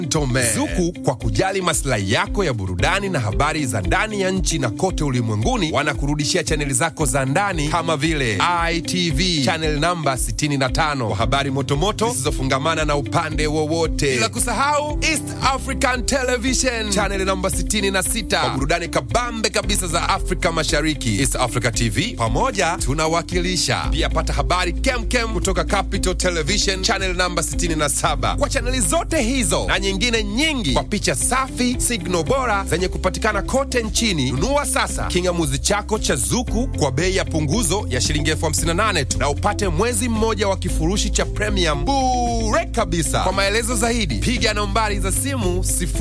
Gentleman. Zuku kwa kujali maslahi yako ya burudani na habari za ndani ya nchi na kote ulimwenguni wanakurudishia chaneli zako za ndani kama vile ITV channel namba 65 kwa habari motomoto zisizofungamana na upande wowote, bila kusahau East African Television channel namba 66 kwa burudani kabambe kabisa za Afrika Mashariki. East Africa TV pamoja tunawakilisha. Pia pata habari kemkem kutoka Capital Television channel namba 67 kwa chaneli zote hizo na nyingine nyingi kwa picha safi, signal bora zenye kupatikana kote nchini. Nunua sasa kingamuzi chako cha Zuku kwa bei ya punguzo ya shilingi elfu hamsini na nane tu na upate mwezi mmoja wa kifurushi cha premium bure kabisa. Kwa maelezo zaidi piga nambari za simu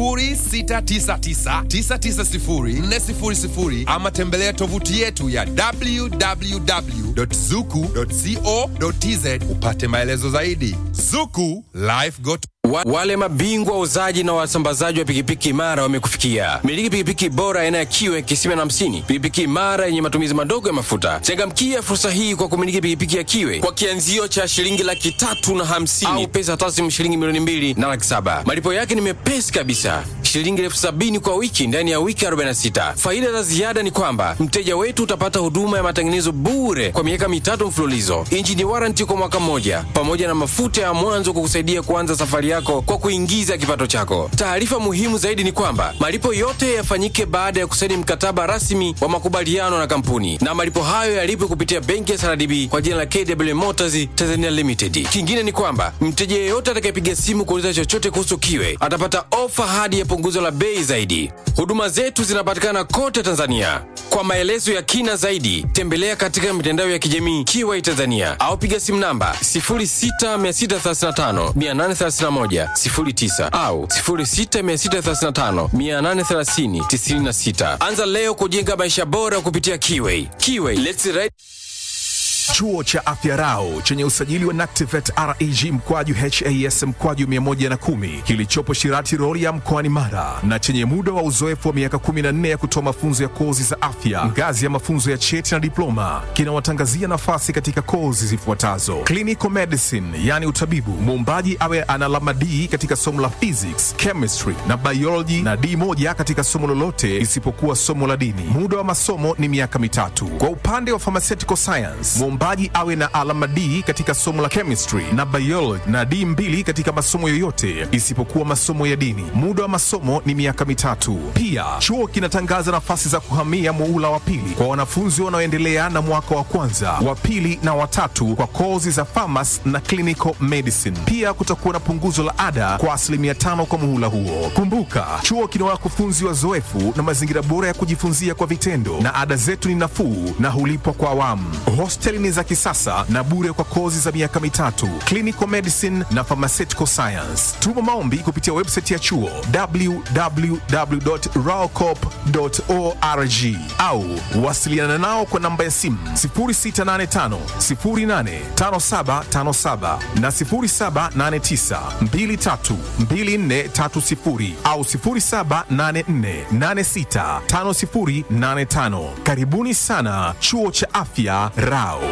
0699990400 ama tembelea tovuti yetu ya www.zuku.co.tz upate maelezo zaidi. Zuku Life Got Wa, wale mabingwa wauzaji na wasambazaji wa pikipiki imara wamekufikia. Miliki pikipiki bora aina ya kiwe kisima na hamsini, pikipiki imara yenye matumizi madogo ya mafuta. Changamkia fursa hii kwa kumiliki pikipiki ya kiwe kwa kianzio cha shilingi laki tatu na hamsini au pesa taslimu shilingi milioni mbili na laki saba. Malipo yake ni mepesi kabisa, shilingi elfu sabini kwa wiki ndani ya wiki 46. Faida za ziada ni kwamba mteja wetu utapata huduma ya matengenezo bure kwa miaka mitatu mfululizo, injini waranti kwa mwaka mmoja, pamoja na mafuta ya mwanzo kukusaidia kuanza safari yako kwa kuingiza kipato chako. Taarifa muhimu zaidi ni kwamba malipo yote yafanyike baada ya kusaini mkataba rasmi wa makubaliano na kampuni, na malipo hayo yalipwe kupitia benki ya SRDB kwa jina la KW Motors Tanzania Limited. Kingine ni kwamba mteja yeyote atakayepiga simu kuuliza chochote kuhusu kiwe atapata ofa hadi ya punguzo la bei zaidi. Huduma zetu zinapatikana kote Tanzania. Kwa maelezo ya kina zaidi, tembelea katika mitandao ya kijamii Kiwai Tanzania au piga simu namba 06635 831 09 au 06635 830 96. Anza leo kujenga maisha bora kupitia Kiwai. Kiwai, let's ride. Chuo cha Afya Rau chenye usajili wa NACTIVET REG mkwaju HAS mkwaju 110 kilichopo Shirati Rorya mkoani Mara na chenye muda wa uzoefu wa miaka 14 ya kutoa mafunzo ya kozi za afya ngazi ya mafunzo ya cheti na diploma kinawatangazia nafasi katika kozi zifuatazo: clinical medicine, yani utabibu, muombaji awe ana alama D katika somo la physics, chemistry na biology na D moja katika somo lolote isipokuwa somo la dini. Muda wa masomo ni miaka mitatu. Kwa upande wa pharmaceutical science, mwombaji awe na alama D katika somo la chemistry na biology na D mbili katika masomo yoyote isipokuwa masomo ya dini. Muda wa masomo ni miaka mitatu. Pia chuo kinatangaza nafasi za kuhamia muula wa pili kwa wanafunzi wanaoendelea na mwaka wa kwanza, wa pili na watatu kwa kozi za pharmacy na clinical medicine. Pia kutakuwa na punguzo la ada kwa asilimia tano kwa muhula huo. Kumbuka, chuo kina wakufunzi wazoefu na mazingira bora ya kujifunzia kwa vitendo, na ada zetu ni nafuu na hulipwa kwa awamu. Hosteli ni za kisasa na bure kwa kozi za miaka mitatu, clinical medicine na pharmaceutical science. Tuma maombi kupitia website ya chuo www.raocop.org au wasiliana nao kwa namba ya simu 0685 085757 na 0789 232430 au 0784865085. Karibuni sana chuo cha afya Rao.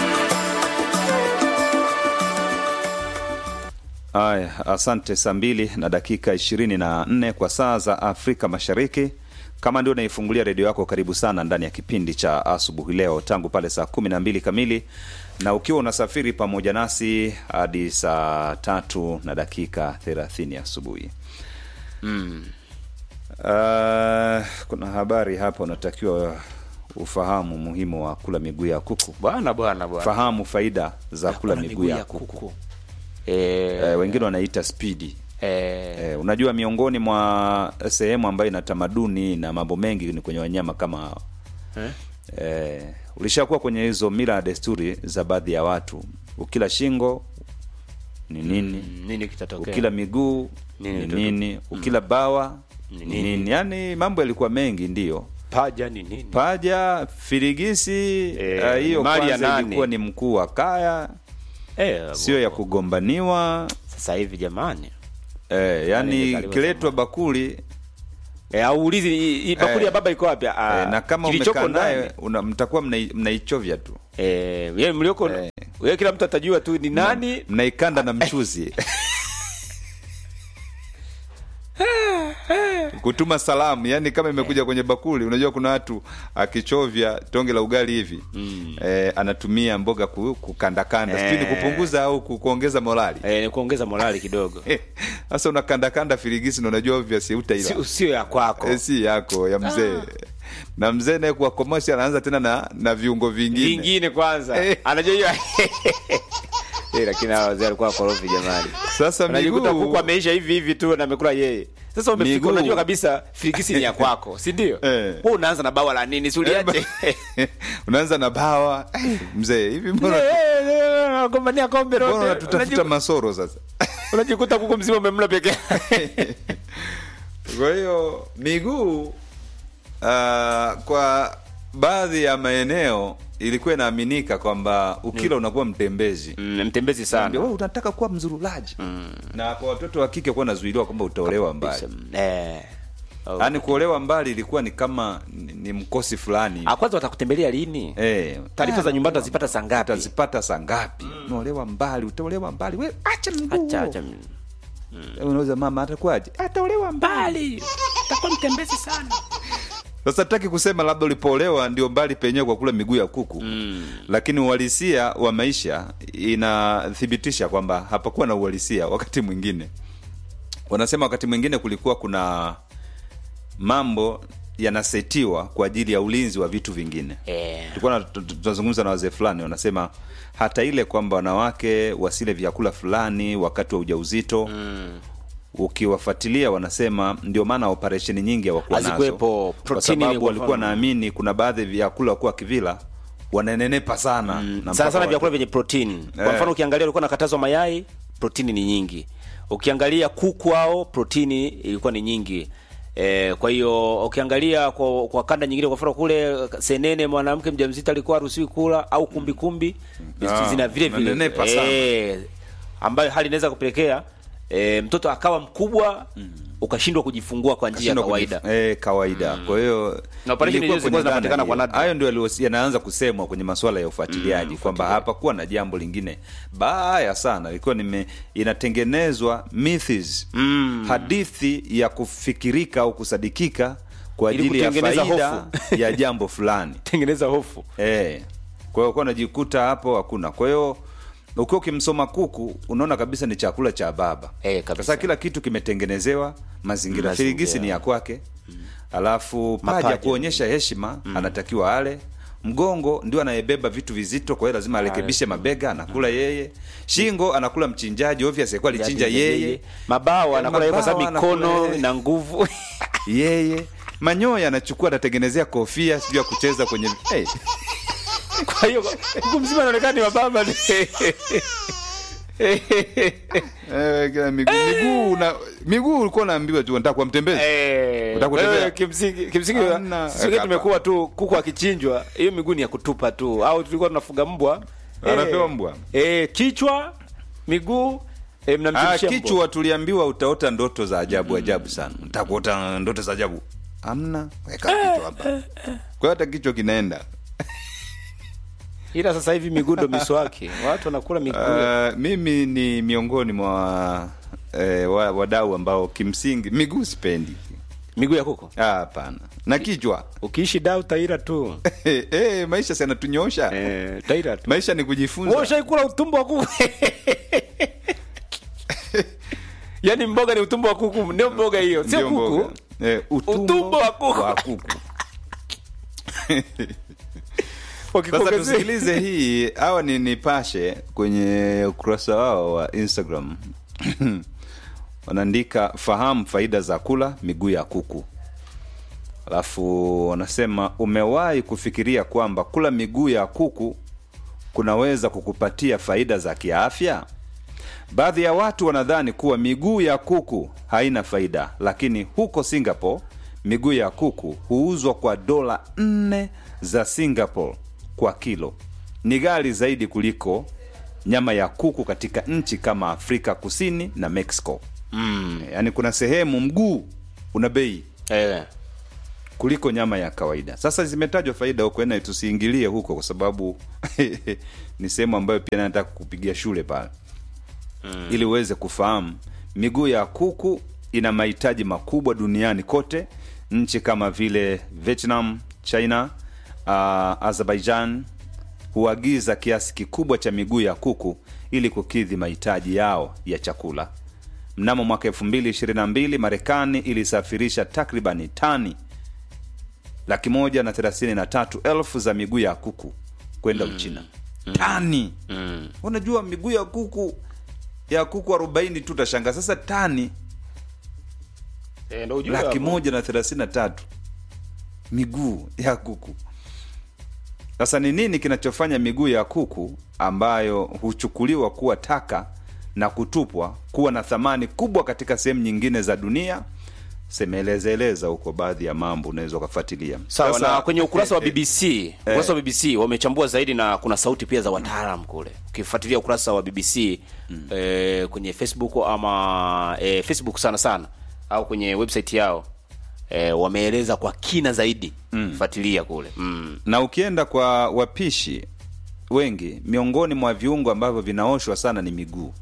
Aya, asante. Saa mbili na dakika ishirini na nne kwa saa za Afrika Mashariki. Kama ndio unaifungulia redio yako, karibu sana ndani ya kipindi cha asubuhi leo, tangu pale saa kumi na mbili kamili, na ukiwa unasafiri pamoja nasi hadi saa tatu na dakika thelathini asubuhi. Mm. Uh, kuna habari hapa unatakiwa ufahamu umuhimu wa kula miguu ya kuku. Bwana bwana bwana. Fahamu faida za kula Kuna miguu ya kuku. Eh, Eh, wengine wanaita spidi. eh, Eh, unajua miongoni mwa sehemu ambayo ina tamaduni na mambo mengi ni kwenye wanyama kama hao. eh? Eh, ulishakuwa kwenye hizo mila na desturi za baadhi ya watu, ukila shingo ni nini, Mm, nini kitatokea? ukila miguu Nini ni tu- nini, ukila bawa Ni ni nini? nini. Yaani mambo yalikuwa mengi, ndio paja ni nini? paja, firigisi. Eh, eh, hiyo mali ya kwanza nani? ilikuwa ni mkuu wa kaya, Eh, sio ya bo- kugombaniwa. sasa hivi jamani. Eh, yani Imezaliwa kiletwa bakuli Eh, aulizi i- i- bakuli Eh. ya baba iko wapi? Ah, eh, na kama kilichoko umekaa ndani. naye una- mtakuwa mnai- mnaichovya tu Eh, yeye mlioko Eh. wewe kila mtu atajua tu ni nani. mnaikanda na mchuzi kutuma salamu yani kama imekuja kwenye bakuli unajua kuna watu akichovya tonge la ugali hivi mm. eh, anatumia mboga ku, kukandakanda Eh. sijui ni kupunguza au ku- kuongeza morali eh, ni kuongeza morali kidogo sasa unakandakanda firigisi na unajua obviously utaila sio sio ya kwako Eh, si yako ya mzee na mzee naye kuwa commercial anaanza tena na, na viungo vingine vingine kwanza Eh. anajua hiyo Eh, lakini hawa wazee walikuwa wakorofi jamani sasa unajikuta miguu kuku ameisha hivi hivi tu na amekula yeye sasa umefika Miguu. unajua kabisa firigisi ni ya kwako si ndio Eh. wewe unaanza na bawa la nini si uliache unaanza na bawa Eh, mzee hivi mbona gombania kombe mbona lote unatutafuta Unajiku- masoro sasa unajikuta kuku mzima umemla peke yake. kwa hiyo miguu uh, kwa baadhi ya maeneo ilikuwa inaaminika kwamba ukila unakuwa mtembezi Mm, mtembezi Ndio, sana wewe unataka kuwa mzurulaji na kwa watoto wa kike kuwa nazuiliwa kwamba utaolewa mbali Eh. Oh. yaani kuolewa mbali ilikuwa ni kama ni, ni mkosi fulani Ah, kwanza watakutembelea lini Eh, taarifa za nyumbani utazipata saa ngapi utazipata saa ngapi unaolewa mbali utaolewa mbali we acha mguu Acha, acha. unaweza mama atakuwaje ataolewa mbali mbali takuwa mtembezi sana sasa taki kusema labda ulipoolewa ndio mbali penyewe kwa kula miguu ya kuku mm. lakini uhalisia wa maisha inathibitisha kwamba hapakuwa na uhalisia wakati mwingine wanasema wakati mwingine kulikuwa kuna mambo yanasetiwa kwa ajili ya ulinzi wa vitu vingine Eh. tulikuwa na- tu- tu- tunazungumza na wazee fulani wanasema hata ile kwamba wanawake wasile vyakula fulani wakati wa ujauzito mm. ukiwafuatilia wanasema ndio maana operesheni nyingi hawakuwa nazo Hazikuwepo. kwa Protini sababu ilikuwa walikuwa mfano. naamini kuna baadhi ya vyakula wakuwa kivila wananenepa sana na mpaka sana sana watu- vyakula vyenye protini kwa Eh. mfano ukiangalia ulikuwa nakatazwa mayai protini ni nyingi ukiangalia kuku ao protini ilikuwa ni nyingi E, kwa hiyo ukiangalia kwa, kwa kanda nyingine kwa mfano kule senene mwanamke mjamzito alikuwa haruhusiwi kula au kumbikumbi Ah, zina vile vile unanenepa sana. e, ambayo hali inaweza kupelekea e, mtoto akawa mkubwa ukashindwa kujifungua kwa njia ya Kashindwa kawaida kujif- eh, kawaida kwa hiyo Na operesheni ilikuwa hizo zilikuwa kwenye zinapatikana dhana kwa hiyo. nadra. hayo ndio yalio- yanaanza kusemwa kwenye masuala ya ufuatiliaji kwamba hapakuwa na jambo lingine baya sana ilikuwa nime inatengenezwa myths hadithi ya kufikirika au kusadikika kwa Ili ajili ya kutengeneza faida hofu. ya jambo fulani tengeneza hofu Eh. Kwa hiyo kuwa unajikuta hapo hakuna. Kwa hiyo ukiwa ukimsoma kuku unaona kabisa ni chakula cha baba. Eh, kabisa. Sasa kila kitu kimetengenezewa mazingira. Mazingira. Firigisi ni ya kwake. Alafu paja Mapaja. kuonyesha heshima anatakiwa ale. Mgongo ndio anayebeba vitu vizito, kwa hiyo lazima arekebishe mabega, anakula yeye. Shingo anakula mchinjaji, obviously alikuwa alichinja yeye. mabawa anakula yeye kwa sababu Mabawa anakula mikono yeye. na nguvu Yeye. Manyoya anachukua anatengenezea kofia, sijui ya kucheza kwenye hey. kwa hiyo kuku mzima anaonekana ni wababa Eh, kila miguu miguu na miguu ulikuwa unaambiwa tu nataka kuwa mtembezi Unataka kutembea? kimsingi kimsingi Hamna. kimsingi tumekuwa tu kuku akichinjwa hiyo miguu ni ya kutupa tu au tulikuwa tunafuga mbwa Anapewa Eh, mbwa. eh, kichwa miguu eh, Ah, mnamchemshia mbwa. kichwa tuliambiwa utaota ndoto za ajabu ajabu sana nataka kuota ndoto za ajabu amna weka kichwa hapa kwa hiyo hata kichwa kinaenda ila sasa hivi miguu ndo miswaki watu wanakula miguu uh, mimi ni miongoni mwa eh, wa- wadau ambao kimsingi miguu sipendi miguu ya kuku Ah, hapana na kichwa ukiishi da utaira tu eh, maisha si yanatunyosha eh, utaira tu maisha ni Wewe kujifunza ushaikula utumbo wa kuku yaani mboga ni utumbo wa kuku ndio mboga hiyo sio Ndio kuku mboga. Eh, utumbo, Utumbo wa kuku. wa kuku. Sasa Wakikuongezea- tusikilize hii. Hawa ni Nipashe kwenye ukurasa wao wa Instagram wanaandika fahamu faida za kula miguu ya kuku, alafu wanasema umewahi kufikiria kwamba kula miguu ya kuku kunaweza kukupatia faida za kiafya? Baadhi ya watu wanadhani kuwa miguu ya kuku haina faida, lakini huko Singapore miguu ya kuku huuzwa kwa dola nne za Singapore kwa kilo. Ni ghali zaidi kuliko nyama ya kuku katika nchi kama Afrika Kusini na Mexico. Mm. Yaani kuna sehemu mguu una bei Eh, kuliko nyama ya kawaida. Sasa zimetajwa faida huko, na tusiingilie huko kwa sababu ni sehemu ambayo pia nataka kupigia shule pale mm. ili uweze kufahamu miguu ya kuku ina mahitaji makubwa duniani kote. Nchi kama vile Vietnam, China, uh, Azerbaijan huagiza kiasi kikubwa cha miguu ya kuku ili kukidhi mahitaji yao ya chakula. Mnamo mwaka 2022 Marekani ilisafirisha takribani tani laki moja na thelathini na tatu elfu za miguu ya kuku kwenda Uchina. Tani unajua, miguu ya kuku ya kuku arobaini tu utashanga. Sasa tani Eh, ndio ujue laki hapo. moja na thelathini na tatu miguu ya kuku. Sasa ni nini kinachofanya miguu ya kuku ambayo huchukuliwa kuwa taka na kutupwa kuwa na thamani kubwa katika sehemu nyingine za dunia? Semeelezaeleza huko baadhi ya mambo unaweza ukafuatilia. Sawa, Sasa- na kwenye ukurasa wa eh, eh, BBC ukurasa wa BBC wamechambua zaidi na kuna sauti pia za wataalam kule. Ukifuatilia ukurasa wa BBC eh, kwenye Facebook ama eh, Facebook sana sana au kwenye website yao eh, wameeleza kwa kina zaidi. Fuatilia kule. Mm. na ukienda kwa wapishi wengi, miongoni mwa viungo ambavyo vinaoshwa sana ni miguu,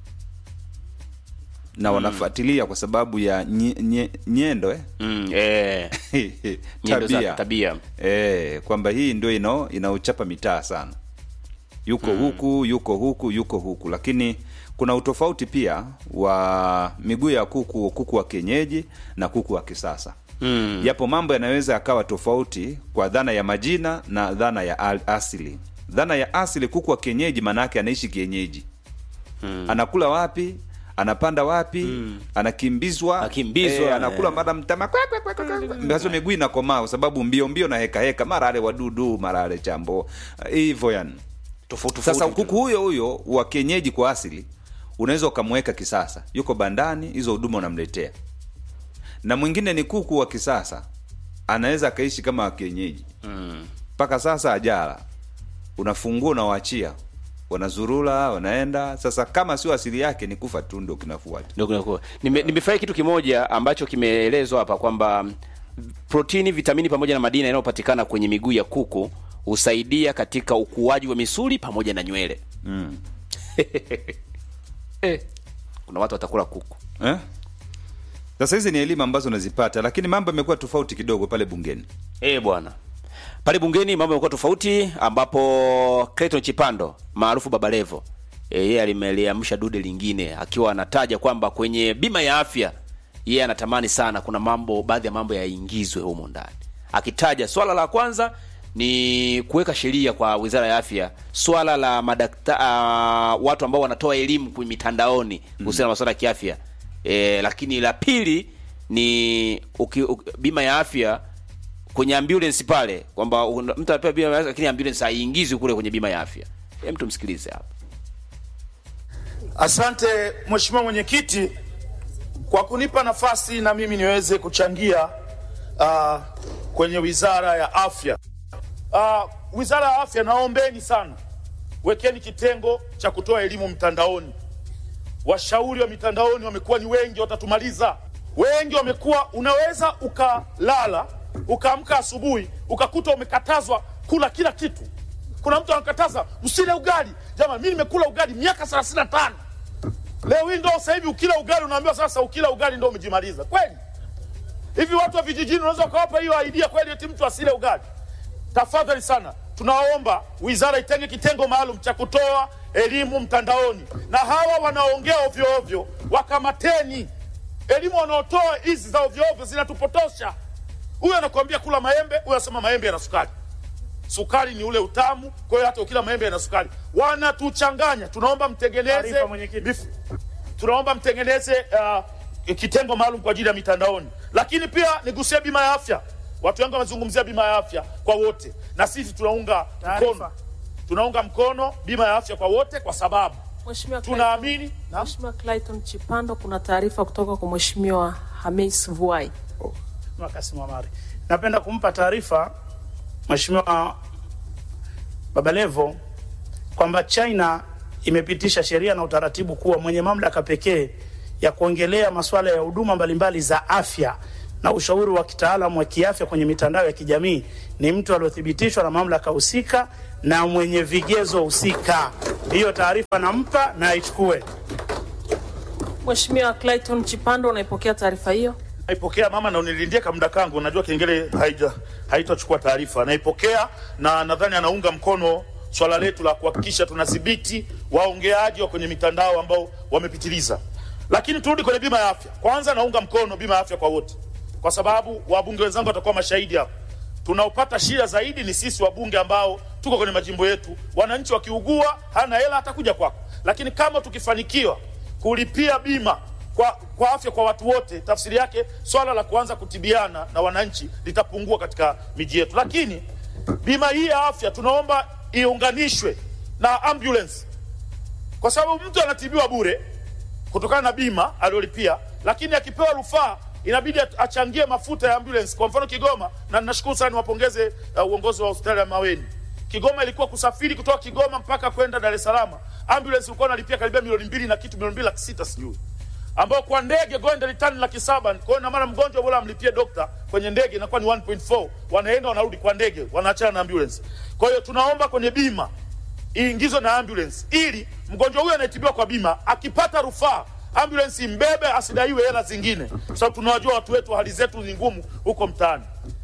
na wanafuatilia kwa sababu ya nye, nye, nyendo eh? Mm, eh, Nyendo za tabia, tabia. Eh, kwamba hii ndio ino inaochapa mitaa sana, yuko huku yuko huku yuko huku, lakini kuna utofauti pia wa miguu ya kuku, kuku wa kienyeji na kuku wa kisasa Mm. japo mambo yanaweza yakawa tofauti kwa dhana ya majina na dhana ya al- asili. Dhana ya asili, kuku wa kienyeji maana yake anaishi kienyeji, anakula wapi, anapanda wapi, anakimbizwa, Akimbizwa, eh, anakula eh. mara mtama kwa- kwa- kwa- kwa- kwa- basi miguu inakomaa kwa sababu mbio mbio na heka heka, mara ale wadudu, mara ale chambo hivyo yani. Tofauti Sasa tofauti. kuku huyo huyo wa kienyeji kwa asili unaweza ukamweka kisasa, yuko bandani, hizo huduma unamletea. Na mwingine ni kuku wa kisasa, anaweza akaishi kama wa kienyeji mpaka sasa ajala, unafungua unawaachia, wanazurula, wanaenda. Sasa kama sio asili yake, ni kufa tu ndio kinafuata. Ndio kunakuwa. Nime, nimefurahi kitu kimoja ambacho kimeelezwa hapa kwamba mm, protini, vitamini pamoja na madini yanayopatikana kwenye miguu ya kuku husaidia katika ukuaji wa misuli pamoja na nywele. eh, kuna watu watakula kuku. Eh? Sasa hizi ni elimu ambazo unazipata, lakini mambo yamekuwa tofauti kidogo pale bungeni. Eh bwana, pale bungeni mambo yamekuwa tofauti, ambapo Clayton Chipando maarufu Baba Levo eh, yeye alimeliamsha dude lingine akiwa anataja kwamba kwenye bima ya afya yeye anatamani sana kuna mambo baadhi ya mambo yaingizwe humo ndani, akitaja swala la kwanza ni kuweka sheria kwa Wizara ya Afya, swala la madakta, uh, watu ambao wanatoa elimu kwenye mitandaoni kuhusiana na masuala ya kiafya e, lakini la pili ni uki, uki, bima ya afya kwenye ambulance pale kwamba una- mtu anapewa bima ya afya lakini ambulance haiingizwi kule kwenye bima ya afya. Hem, tumsikilize hapa. Asante Mheshimiwa Mwenyekiti kwa kunipa nafasi na mimi niweze kuchangia uh, kwenye Wizara ya Afya. Uh, Wizara ya Afya, naombeni sana, wekeni kitengo cha kutoa elimu mtandaoni. Washauri wa mitandaoni wamekuwa ni wengi, watatumaliza. Wengi wamekuwa, unaweza ukalala ukaamka asubuhi ukakuta umekatazwa kula kila kitu. Kuna mtu anakataza usile ugali. Jamani, mimi nimekula ugali miaka 35 leo hii ndo sasa hivi ukila ugali unaambiwa sasa ukila ugali ndo umejimaliza kweli? Hivi watu wa vijijini unaweza ukawapa hiyo idea kweli eti mtu asile ugali? Tafadhali sana, tunaomba wizara itenge kitengo maalum cha kutoa elimu mtandaoni, na hawa wanaongea ovyo ovyo wakamateni. Elimu wanaotoa hizi za ovyo ovyo zinatupotosha. Huyu anakuambia kula maembe, huyu anasema maembe yana sukari. Sukari ni ule utamu, kwa hiyo hata ukila maembe yana sukari. Wanatuchanganya. Tunaomba mtengeneze Taarifa, mwenyekiti. mif- tunaomba mtengeneze uh, kitengo maalum kwa ajili ya mitandaoni, lakini pia nigusie bima ya afya. Watu wengi wamezungumzia bima ya afya kwa wote, na sisi tunaunga Taarifa. mkono, tunaunga mkono bima ya afya kwa wote kwa sababu Mheshimiwa Clayton- tunaamini na Mheshimiwa Clayton Chipando, kuna taarifa kutoka kwa Mheshimiwa Hamis Vuai. Mheshimiwa Kassim Amari. Napenda kumpa taarifa Mheshimiwa Babalevo kwamba China imepitisha sheria na utaratibu kuwa mwenye mamlaka pekee ya kuongelea masuala ya huduma mbalimbali za afya na ushauri wa kitaalamu wa kiafya kwenye mitandao ya kijamii ni mtu aliyothibitishwa na mamlaka husika na mwenye vigezo husika. Hiyo taarifa nampa na aichukue. Mheshimiwa Clayton Chipando, unaipokea taarifa hiyo? Naipokea mama, na unilindie kamda kangu, najua kengele haija haitachukua taarifa. Naipokea na nadhani anaunga mkono swala letu la kuhakikisha tunadhibiti waongeaji wa kwenye mitandao ambao wamepitiliza. Lakini turudi kwenye bima ya afya. Kwanza naunga mkono bima ya afya kwa wote, kwa sababu wabunge wenzangu watakuwa mashahidi hapo. Tunaopata shida zaidi ni sisi wabunge ambao tuko kwenye majimbo yetu. Wananchi wakiugua, hana hela, atakuja kwako, lakini kama tukifanikiwa kulipia bima kwa, kwa afya kwa watu wote, tafsiri yake swala la kuanza kutibiana na wananchi litapungua katika miji yetu. Lakini bima hii ya afya tunaomba iunganishwe na ambulance, kwa sababu mtu anatibiwa bure kutokana na bima aliyolipia, lakini akipewa rufaa inabidi achangie mafuta ya ambulance. Kwa mfano Kigoma, na nashukuru sana niwapongeze uh, uongozi wa hospitali ya Maweni. Kigoma ilikuwa kusafiri kutoka Kigoma mpaka kwenda Dar es Salaam, ambulance ilikuwa inalipia karibia milioni mbili na kitu, milioni mbili laki sita sijui ambao kwa ndege goenda litani laki saba. Kwa hiyo na mara mgonjwa bora amlipie dokta kwenye ndege inakuwa ni 1.4, wanaenda wanarudi kwa ndege, wanaachana na ambulance. Kwa hiyo tunaomba kwenye bima iingizwe na ambulance, ili mgonjwa huyo anayetibiwa kwa bima akipata rufaa ambulance imbebe, asidaiwe hela zingine, kwa sababu tunawajua watu wetu, hali zetu ni ngumu huko mtaani.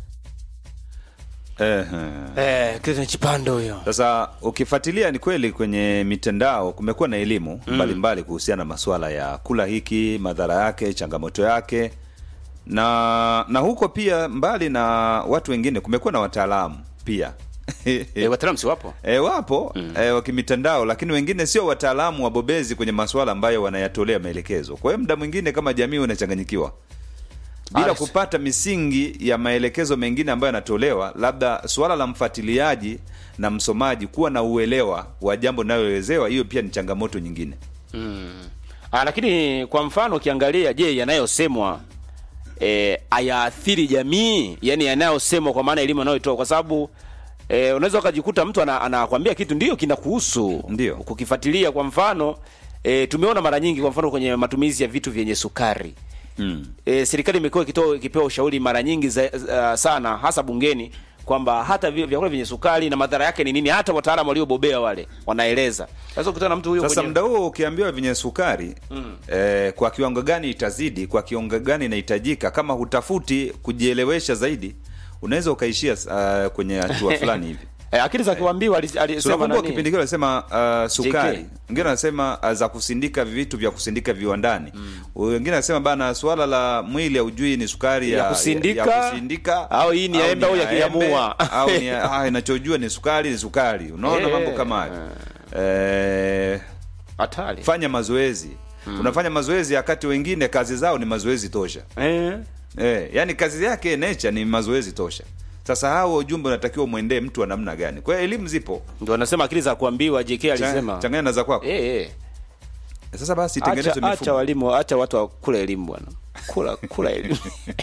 Ehe. Eh, Clayton Chipando huyo. Sasa ukifuatilia ni kweli kwenye mitandao kumekuwa na elimu mbalimbali kuhusiana na masuala ya kula hiki, madhara yake, changamoto yake, na na huko pia, mbali na watu wengine, kumekuwa na wataalamu pia Eh, wataalamu si wapo? E, wapo mm. e, wa kimitandao, lakini wengine sio wataalamu wabobezi kwenye masuala ambayo wanayatolea maelekezo. Kwa hiyo muda mwingine kama jamii unachanganyikiwa bila Alex. kupata misingi ya maelekezo mengine ambayo yanatolewa, labda suala la mfuatiliaji na msomaji kuwa na uelewa wa jambo linaloelezewa, hiyo pia ni changamoto nyingine. Ah, lakini kwa mfano ukiangalia, je, yanayosemwa eh, ayaathiri jamii? Yani yanayosemwa kwa maana elimu anayoitoa, kwa sababu eh, unaweza ukajikuta mtu ana- anakwambia kitu ndio kinakuhusu, Ndio. kukifuatilia. Kwa mfano eh, tumeona mara nyingi, kwa mfano kwenye matumizi ya vitu vyenye sukari Mm. e, serikali imekuwa ikitoa ikipewa ushauri mara nyingi za, uh, sana hasa bungeni kwamba hata vi- vyakula vyenye sukari na madhara yake ni nini, hata wataalamu waliobobea wale wanaeleza. Sasa ukutana na mtu huyo Sasa kwenye- muda huo ukiambiwa vyenye sukari mm. eh, kwa kiwango gani itazidi, kwa kiwango gani inahitajika, kama hutafuti kujielewesha zaidi, unaweza ukaishia uh, kwenye hatua fulani hivi. Eh, akili za kiwambiwa ali- alisema tunakumbuka nani? kipindi kile alisema uh, sukari JK. wengine wanasema uh, za kusindika vitu vya kusindika viwandani wengine wanasema bana swala la mwili haujui ni sukari ya, Ya kusindika, ya, ya kusindika au hii ni ya embe au ya kiamua. au ni ya- ah, inachojua ni sukari ni sukari unaona Eh. mambo kama hayo eh, hatari fanya mazoezi unafanya mazoezi wakati wengine kazi zao ni mazoezi tosha eh. eh, yani kazi yake nature ni mazoezi tosha sasa hao ujumbe unatakiwa umwendee mtu wa namna gani kwa hiyo elimu zipo Ndio anasema akili za kuambiwa. JK alisema changanya na za kwako eh, eh. sasa basi Acha, itengenezwe acha mifumo walimu, acha watu wakula elimu bwana, kula kula elimu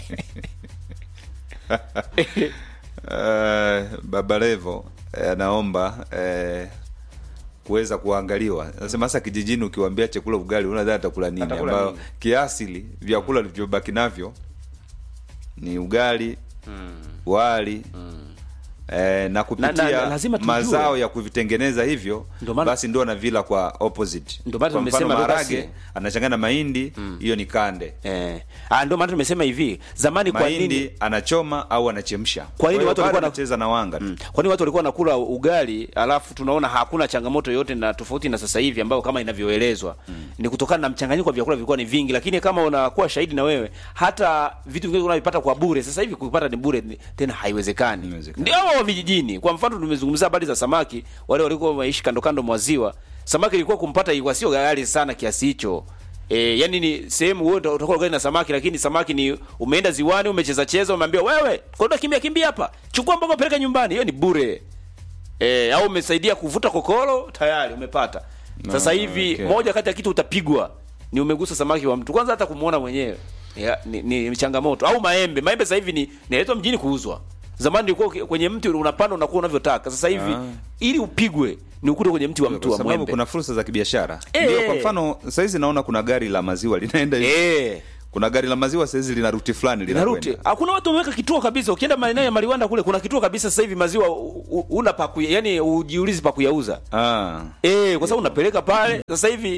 Eh, Baba Levo eh, anaomba eh, kuweza kuangaliwa. Nasema hasa kijijini, ukiwaambia chakula ugali, unadhani atakula nini? Atakula Ambayo nini? kiasili vyakula vilivyobaki navyo ni ugali wali eh, na kupitia Na- na- lazima tujue. mazao ya kuvitengeneza hivyo Ndio maana- basi ndio na vila kwa opposite. Ndio maana Kwa mfano tumesema maharage Lucas- anachanganya na mahindi, hiyo ni kande. eh. Ah, ndio maana tumesema hivi zamani, kwa Mahindi nini anachoma au anachemsha. Kwa nini hiyo watu bado walikuwa na- anacheza na wanga tu. Mm. Kwani watu walikuwa wanakula ugali alafu tunaona hakuna changamoto yoyote na tofauti na sasa hivi ambayo kama inavyoelezwa ni kutokana na mchanganyiko wa vyakula vilikuwa ni vingi, lakini kama unakuwa shahidi na wewe, hata vitu vingine unavipata kwa bure, sasa hivi kuvipata ni bure ni- tena haiwezekani. Haiwezekani. Ndio hao wa vijijini. Kwa mfano tumezungumzia habari za samaki, wale walikuwa wanaishi kando kando mwa ziwa, samaki ilikuwa kumpata ilikuwa sio ghali sana kiasi hicho. E, yani ni sehemu wewe uta- utakuwa ugali na samaki lakini samaki ni umeenda ziwani umecheza cheza umeambia wewe kwenda kimbia kimbia hapa chukua mboga peleka nyumbani hiyo ni bure e, au umesaidia kuvuta kokoro tayari umepata sasa hivi okay. moja kati ya kitu utapigwa ni umegusa samaki wa mtu kwanza hata kumuona mwenyewe ya, ni, ni changamoto au maembe maembe sasa hivi ni naletwa mjini kuuzwa zamani ilikuwa uki- kwenye mti unapanda unakuwa unavyotaka sasa hivi Ah. ili upigwe ni ukute kwenye mti wa mtu kwa wa sababu mwembe kuna fursa za kibiashara Eh. ndio kwa mfano saizi naona kuna gari la maziwa linaenda hivi eh kuna gari la maziwa saizi lina ruti fulani Naruti. linakwenda Hakuna watu wameweka kituo kabisa. Ukienda maeneo ya Maliwanda kule kuna kituo kabisa sasa hivi maziwa u- u- una pa kuya, yani ujiulizi pa kuyauza. ah. Eh, kwa sababu unapeleka pale sasa hivi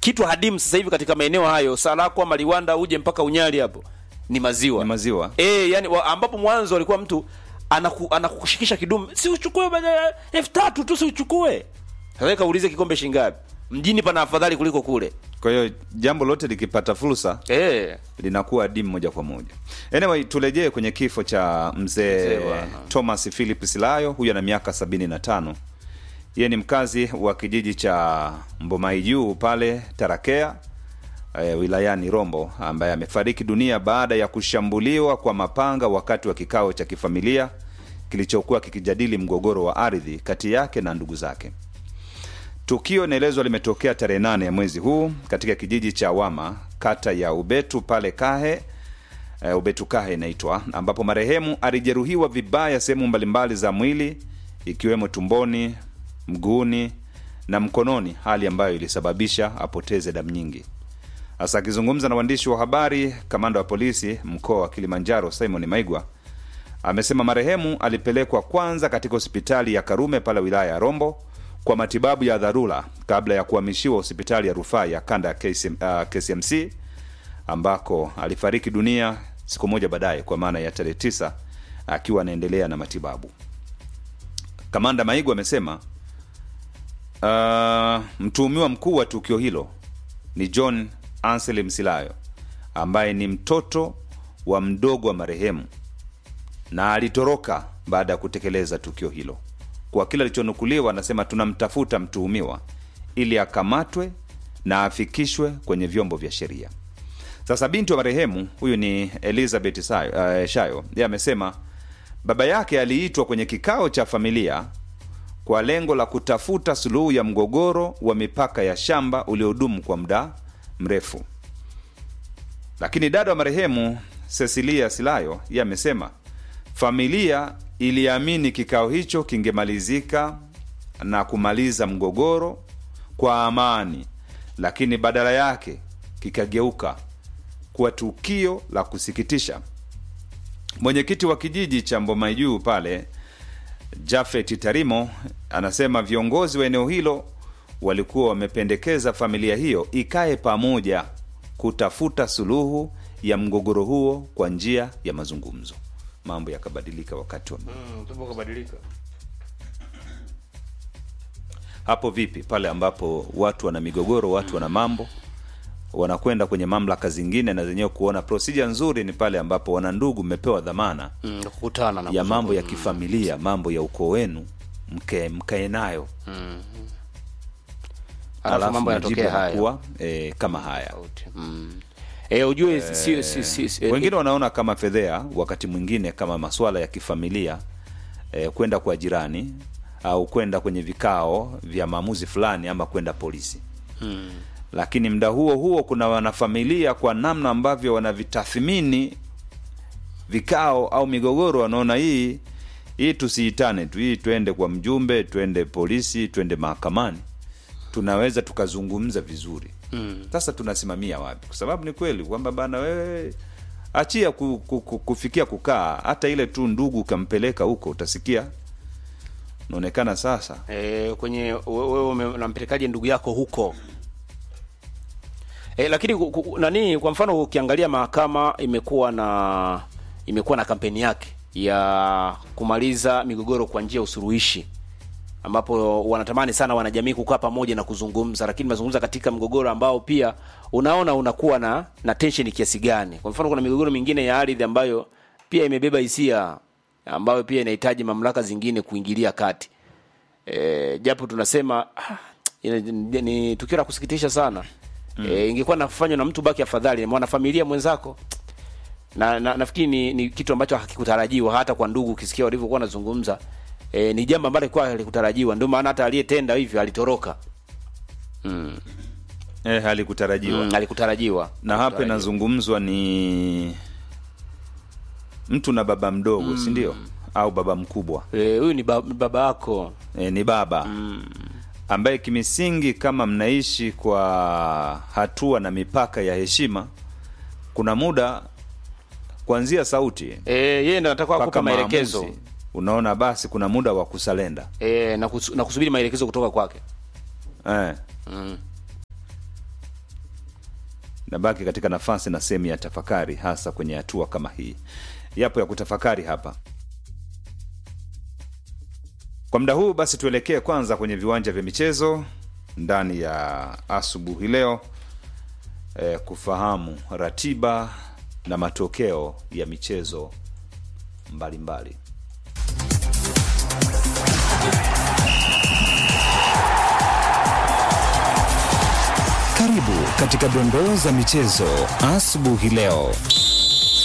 kitu hadimu sasa hivi katika maeneo hayo Sarakwa, Maliwanda, uje mpaka Unyali hapo ni maziwa Ni maziwa. eh, yani wa, ambapo mwanzo walikuwa mtu anaku, anakushikisha kidumu, si uchukue bana, elfu tatu tu, si uchukue. Sasa kaulize kikombe shingapi? Mjini pana afadhali kuliko kule Kwa hiyo jambo lote likipata fursa eh. linakuwa adimu moja kwa moja. Anyway, turejee kwenye kifo cha mzee Mzee wa- Thomas Philip Silayo. Huyu ana miaka sabini na tano. Yeye ni mkazi wa kijiji cha Mbomai Juu pale Tarakea e, wilayani Rombo, ambaye amefariki dunia baada ya kushambuliwa kwa mapanga wakati wa kikao cha kifamilia kilichokuwa kikijadili mgogoro wa ardhi kati yake na ndugu zake. Tukio inaelezwa limetokea tarehe nane ya mwezi huu katika kijiji cha Wama, kata ya Ubetu pale Kahe e, Ubetu Kahe inaitwa, ambapo marehemu alijeruhiwa vibaya sehemu mbalimbali za mwili ikiwemo tumboni, mguuni na mkononi, hali ambayo ilisababisha apoteze damu nyingi. Hasa akizungumza na waandishi wa habari, kamanda wa polisi mkoa wa Kilimanjaro Simon Maigwa amesema marehemu alipelekwa kwanza katika hospitali ya Karume pale wilaya ya Rombo kwa matibabu ya dharura kabla ya kuhamishiwa hospitali ya rufaa ya kanda ya KCM, uh, KCMC ambako alifariki dunia siku moja baadaye kwa maana ya tarehe tisa akiwa anaendelea na matibabu. Kamanda Maigwa amesema uh, mtuhumiwa mkuu wa tukio hilo ni John Ansel Msilayo ambaye ni mtoto wa mdogo wa marehemu na alitoroka baada ya kutekeleza tukio hilo. Kwa kile alichonukuliwa, anasema tunamtafuta mtuhumiwa ili akamatwe na afikishwe kwenye vyombo vya sheria. Sasa binti wa marehemu huyu ni Elizabeth Sayo, uh, Shayo, yeye amesema baba yake aliitwa kwenye kikao cha familia kwa lengo la kutafuta suluhu ya mgogoro wa mipaka ya shamba uliodumu kwa muda mrefu. Lakini dada wa marehemu Cecilia Silayo yeye amesema familia iliamini kikao hicho kingemalizika na kumaliza mgogoro kwa amani, lakini badala yake kikageuka kuwa tukio la kusikitisha. Mwenyekiti wa kijiji cha Mbomai Juu pale Jafet Tarimo anasema viongozi wa eneo hilo walikuwa wamependekeza familia hiyo ikae pamoja kutafuta suluhu ya mgogoro huo kwa njia ya mazungumzo. Mambo yakabadilika wakati wa hapo. Vipi pale ambapo watu wana migogoro, watu wana mambo, wanakwenda kwenye mamlaka zingine na zenyewe kuona procedure nzuri ni pale ambapo wana ndugu mmepewa dhamana Mm, kukutana na ya mambo ya kuzungumza. kifamilia, mambo ya ukoo wenu, mke mkae nayo alafu mambo majibu yanatokea haya yanakuwa, eh, kama haya mm. Eh, ujue si, si, si, si, wengine wanaona kama fedhea, wakati mwingine kama masuala ya kifamilia eh, kwenda kwa jirani au kwenda kwenye vikao vya maamuzi fulani ama kwenda polisi mm. lakini mda huo huo kuna wanafamilia kwa namna ambavyo wanavitathmini vikao au migogoro, wanaona hii hii tusiitane tu, hii twende kwa mjumbe, twende polisi, twende mahakamani, tunaweza tukazungumza vizuri. Sasa tunasimamia wapi? Kwa sababu ni kweli kwamba bana, wewe achia ku, ku, ku, kufikia kukaa, hata ile tu ndugu ukampeleka huko, utasikia unaonekana sasa e, kwenye we- wewe ume- unampelekaje ndugu yako huko e, lakini ku- ku- nani kwa mfano ukiangalia mahakama imekuwa na imekuwa na kampeni yake ya kumaliza migogoro kwa njia ya usuluhishi ambapo wanatamani sana wanajamii kukaa pamoja na kuzungumza, lakini mazungumza katika mgogoro ambao pia unaona unakuwa na na tension kiasi gani. Kwa mfano, kuna migogoro mingine ya ardhi ambayo pia imebeba hisia ambayo pia inahitaji mamlaka zingine kuingilia kati. E, japo tunasema ah, ina- ni tukio la kusikitisha sana mm. E, ingekuwa nafanywa na mtu baki afadhali, mwana familia mwenzako na, na nafikiri ni, ni kitu ambacho hakikutarajiwa hata kwa ndugu, ukisikia walivyokuwa wanazungumza e, ni jambo ambalo lilikuwa halikutarajiwa. Ndio maana hata aliyetenda hivyo alitoroka mm. eh, halikutarajiwa Mm, alikutarajiwa na hapa Halikutarajiwa. inazungumzwa ni mtu na baba mdogo si ndio au baba mkubwa Eh, huyu ni ba- baba yako e, ni baba ambaye kimisingi kama mnaishi kwa hatua na mipaka ya heshima kuna muda kuanzia sauti e, yeye ndo anataka mpaka kukupa maelekezo maamuzi, unaona basi kuna muda wa kusalenda e, na, kus, na kusubiri maelekezo kutoka kwake eh. mm. nabaki katika nafasi na sehemu ya tafakari, hasa kwenye hatua kama hii. Yapo ya kutafakari hapa. Kwa muda huu basi, tuelekee kwanza kwenye viwanja vya michezo ndani ya asubuhi leo eh, kufahamu ratiba na matokeo ya michezo mbalimbali mbali. Karibu katika dondoo za michezo asubuhi leo.